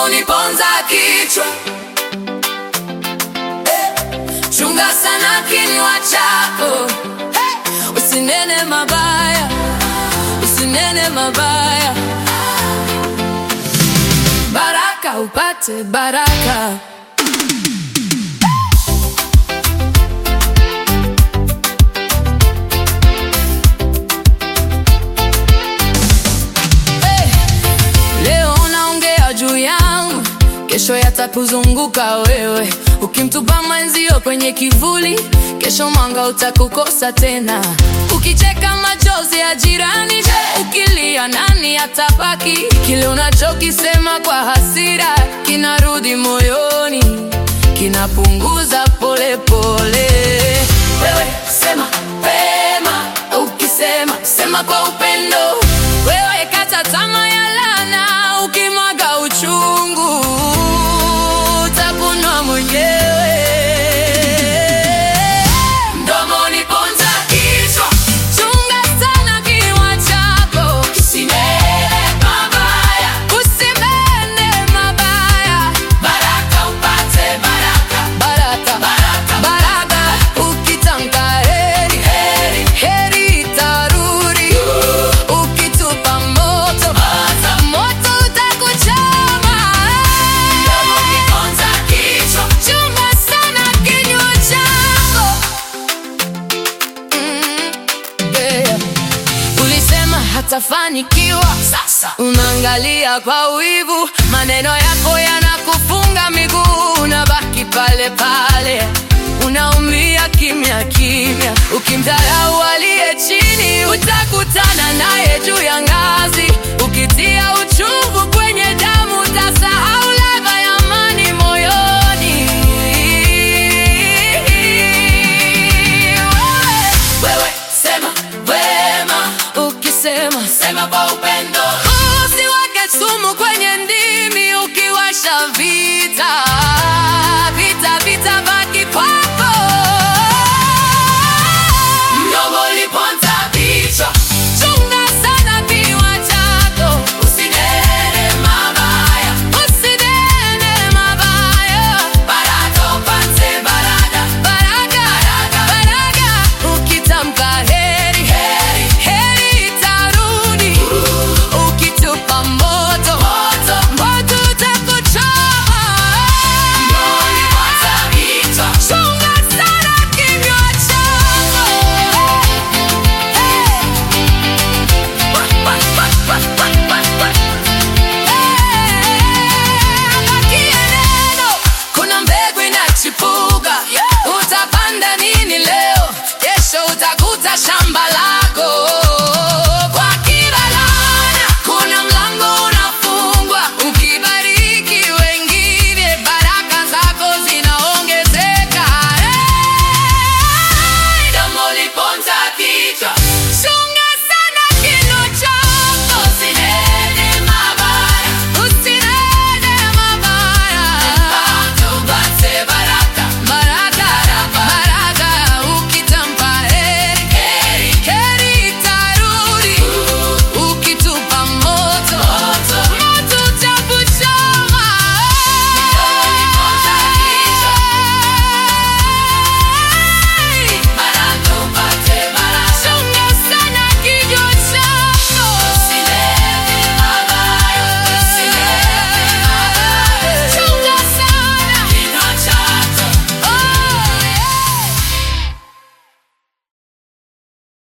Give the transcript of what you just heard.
uniponza kichwa Eh, chunga sana kinywa chako Eh, usinene mabaya usinene mabaya baraka upate baraka Hey, leo unaongea juu yangu, kesho yatakuzunguka wewe. Ukimtupa mwenzio kwenye kivuli, kesho mwanga utakukosa tena. Ukicheka machozi ya jirani, ukilia nani atabaki? Kile unachokisema kwa hasira kinarudi moyoni, kinapunguza polepole pole. Wewe sema pema, ukisema sema kwa upendo. Wewe kata tamaa ya laana, ukimwaga uchungu utakunwa mwenyewe. Mdomoni ponza kichwa, chunga sana kinywa chako, usinene mabaya, usinene mabaya. Baraka upate baraka, baraka, baraka, baraka. Ukitamka heri, heri, heri itarudi. Ukitupa moto, moto utakuchoma. Chunga sana kinywa chako. Mm, yeah. Ulisema hatafanikiwa, sasa unaangalia kwa wivu, maneno yako yanakufunga miguu, unabaki pale pale, unaumia kimya kimya. Ukimdharau aliye chini, utakutana naye juu ya ngazi. Ukitia uchungu kwenye damu, utasahau ladha ya amani moyoni. Wewe, wewe sema wema, ukisema sema kwa upendo. Usiweke sumu kwenye ndimi, ukiwasha vita vita vita baki kwako. Mdomo uliponza kichwa, chunga sana kinywa chako, usinene mabaya, usinene mabaya. Baraka upate baraka, baraka, baraka. Ukitamka heri, heri, heri itarudi. Ukitupa moto, moto, moto utakuchoma. Chunga sana kinywa chako. Bakie neno, kuna mbegu inachipuka